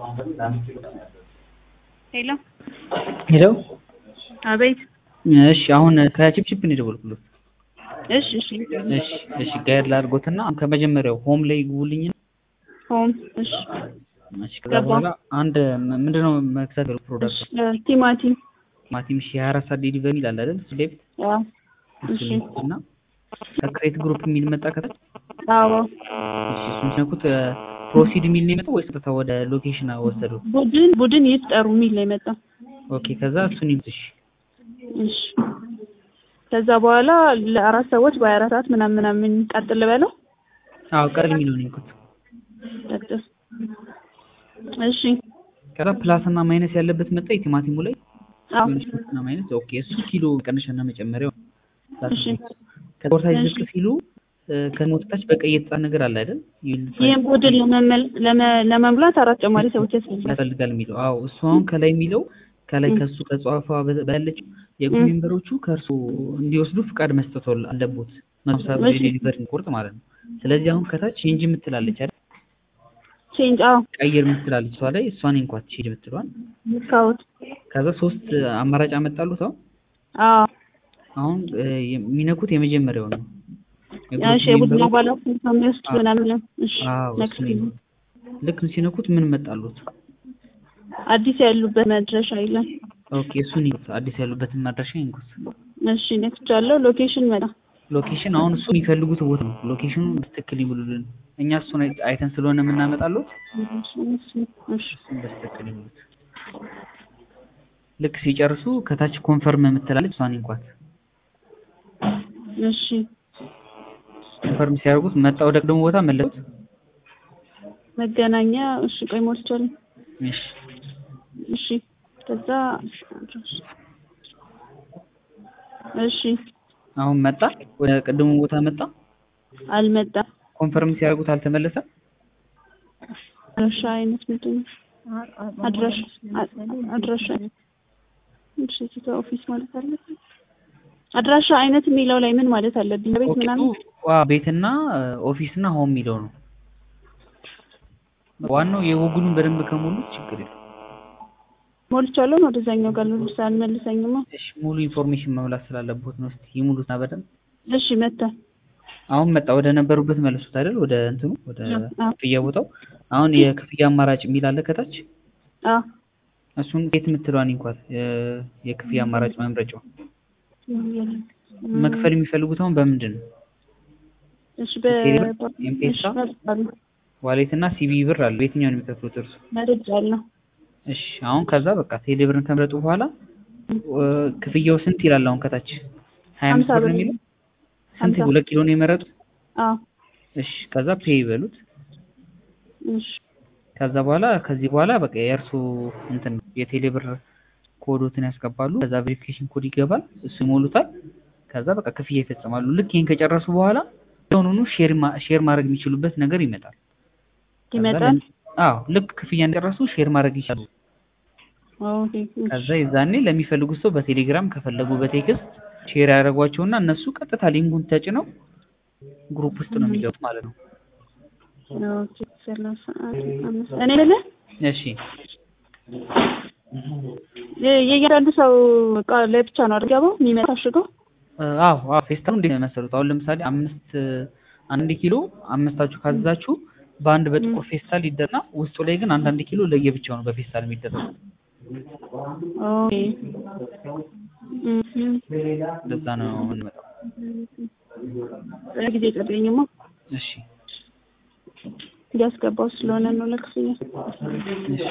ሄሎ ሄሎ አቤት። እሺ አሁን ከቺፕቺፕ ነው የደወልኩለት። እሺ እሺ እሺ እሺ ጋይድ ላድርጎትና ከመጀመሪያው ሆም ላይ ይግቡልኝ። ሆም እሺ እሺ ከዛ በኋላ አንድ ምንድነው መክተት ፕሮዳክት ቲማቲም ቲማቲም ሺ 24 ሰዓት ዴሊቨሪ ይላል አይደል? እሱ ላይ አዎ እሺ እና ከክሬት ግሩፕ የሚል መጣ ከታች። አዎ እሺ እሱን ሲነኩት ፕሮሲድ የሚል ነው የመጣው ወይስ ቀጥታ ወደ ሎኬሽን ወሰዱ? ቡድን ቡድን ይፍጠሩ የሚል ነው የመጣው። ኦኬ ከዛ እሱን ይምጥሽ እሺ ከዛ በኋላ ለአራት ሰዎች በሀያ አራት ሰዓት ምናምን ምናምን ቀጥል በለው። አዎ ቀል የሚለው ነው የምልኩት። ቀጥል እሺ ከዛ ፕላስ እና ማይነስ ያለበት መጣ የቲማቲሙ ላይ አዎ ፕላስ እና ማይነስ ኦኬ እሱ ኪሎ መቀነሻና መጨመሪያው እሺ ከቦርሳጅ እሺ። ዝቅ ሲሉ ከሞታች በቀይ የተጻፈ ነገር አለ አይደል? ይህን ቡድን ለመመል- ለመ- ለመሙላት አራት ተጨማሪ ሰዎች ያስፈልጋል። ያስፈልጋል የሚለው አዎ እሱ አሁን ከላይ የሚለው ከላይ ከሱ ከጽዋፏ ባለችው የግሩፕ ሜምበሮቹ ከእርሱ እንዲወስዱ ፍቃድ መስጠት አለቦት መብሳብ እሺ። የዴሊቨሪ ቁርጥ ማለት ነው። ስለዚህ አሁን ከታች ቼንጅ የምትላለች አይደል? ቼንጅ አዎ ቀይር የምትላለች እሷ ላይ እሷን እንኳን ቼንጅ የምትለዋል ካውት ከዛ ሶስት አማራጭ አመጣሉት አሁን አዎ አሁን እ የሚነኩት የመጀመሪያው ነው እሺ የቡድን አባላት ከሚወስድ ምናምን እሺ አዎ next እሱን ነው። ልክ ሲነኩት ምን መጣሉት? አዲስ ያሉበት መድረሻ የለም። ኦኬ እሱን ይንኩት። አዲስ ያሉበትን ማድረሻ ይንኩት። እሺ ኔክስት ያለው ሎኬሽን መጣ። ሎኬሽን አሁን እሱ የሚፈልጉት ቦታ ነው። ሎኬሽኑ በትክክል ይሙሉልን። እኛ እሱን አይ- አይተን ስለሆነ የምናመጣሉት እሺ እሺ እሱን በትክክል ይሙሉት። ልክ ሲጨርሱ ከታች ኮንፈርም የምትላለች እሷን ይንኳት። እሺ ኮንፈርም ሲያደርጉት መጣ ወደ ቅድሙ ቦታ መለሱት። መገናኛ እሺ ቆይ ሞልቻለሁ። እሺ እሺ ከዛ እሺ አሁን መጣ ወደ ቅድሙ ቦታ መጣ። አልመጣም። ኮንፈርም ሲያደርጉት አልተመለሰም። አድራሻ አይነት ምንድን ነው? አድራሻ አ- አድራሻ እሺ እዚህ ጋር ኦፊስ ማለት አለብኝ። አድራሻ አይነት የሚለው ላይ ምን ማለት አለብኝ? ቤት ኦኬ ምናምን ዋ ቤትና ኦፊስ እና ሆም የሚለው ነው ዋናው የጎግሉን በደንብ ከሞሉት ችግር የለም። ሞልቻለሁ ነው ወደዛኛው ጋር ልብስ አልመልሰኝማ። እሺ ሙሉ ኢንፎርሜሽን መሙላት ስላለበት ነው። እስቲ ይሙሉትና በደንብ እሺ መጣ። አሁን መጣ ወደ ነበሩበት መለሱት አይደል? ወደ እንትኑ ወደ አዎ ክፍያ ቦታው። አሁን የክፍያ አማራጭ የሚል አለ ከታች። አዎ እሱን የት የምትለዋን እንኳን የክፍያ አማራጭ መምረጫው መክፈል የሚፈልጉት አሁን በምንድን ነው? እሺ በ ኤምፔሳ እሺ መርጫለሁ ዋሌት እና ሲቢ ብር አለ። የትኛውን የሚከፍሉት እርሱ? መርጫለሁ። እሺ አሁን ከዛ በቃ ቴሌ ብርን ከመረጡ በኋላ እ ክፍያው ስንት ይላል? አሁን ከታች ሀያ አምስት ሀምሳ ብር ብር የሚለው ስንት? ሀምሳ ሁለት ኪሎ ነው የመረጡት? አዎ እሺ ከዛ ፔይ ይበሉት። እሺ ከዛ በኋላ ከዚህ በኋላ በቃ የእርሱ እንትን ነው የቴሌ ብር ኮዶትን ያስገባሉ። ከዛ ቬሪፊኬሽን ኮድ ይገባል፣ እሱ ይሞሉታል። ከዛ በቃ ክፍያ ይፈጽማሉ። ልክ ይሄን ከጨረሱ በኋላ የሆኑኑ ሼር ማ- ሼር ማድረግ የሚችሉበት ነገር ይመጣል። ከዛ ይመጣል። ለም- አዎ ልክ ክፍያ እንደጨረሱ ሼር ማድረግ ይችላሉ። ኦኬ ከዛ የዛኔ ለሚፈልጉት ሰው በቴሌግራም ከፈለጉ በቴክስት ሼር ያደርጓቸውና እነሱ ቀጥታ ሊንኩን ተጭነው ግሩፕ ውስጥ ነው የሚገቡት ማለት ነው። ኦኬ ሰላሳ አምስት እኔ ልልህ እሺ የ- የእያንዳንዱ ሰው እቃ ለብቻ ነው አይደል ገባው የሚመጣ አሽገው አዎ አዎ ፌስታሉ እንዴት ነው መሰሉት? አሁን ለምሳሌ አምስት አንድ ኪሎ አምስታችሁ ካዘዛችሁ በአንድ በጥቁር ፌስታል ይደረግና ውስጡ ላይ ግን አንዳንድ ኪሎ ለየብቻው ነው በፌስታል የሚደረገው። ኦኬ እም፣ ለዛ ነው የምንመጣው። ጊዜ ቀረኝማ እሺ እንዲያስገባው ስለሆነ ነው ለክፍያ እሺ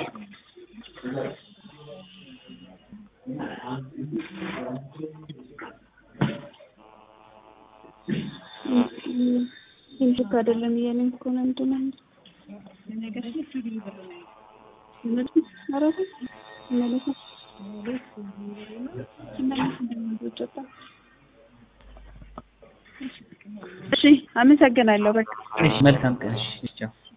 ልክ አይደለም እያለኝ እኮ ነው ምንድን ነው ኧረ ተው፣ ይመለሳል። እሺ አመሰግናለሁ በቃ እሺ መልካም ቀን። እሺ ቻው።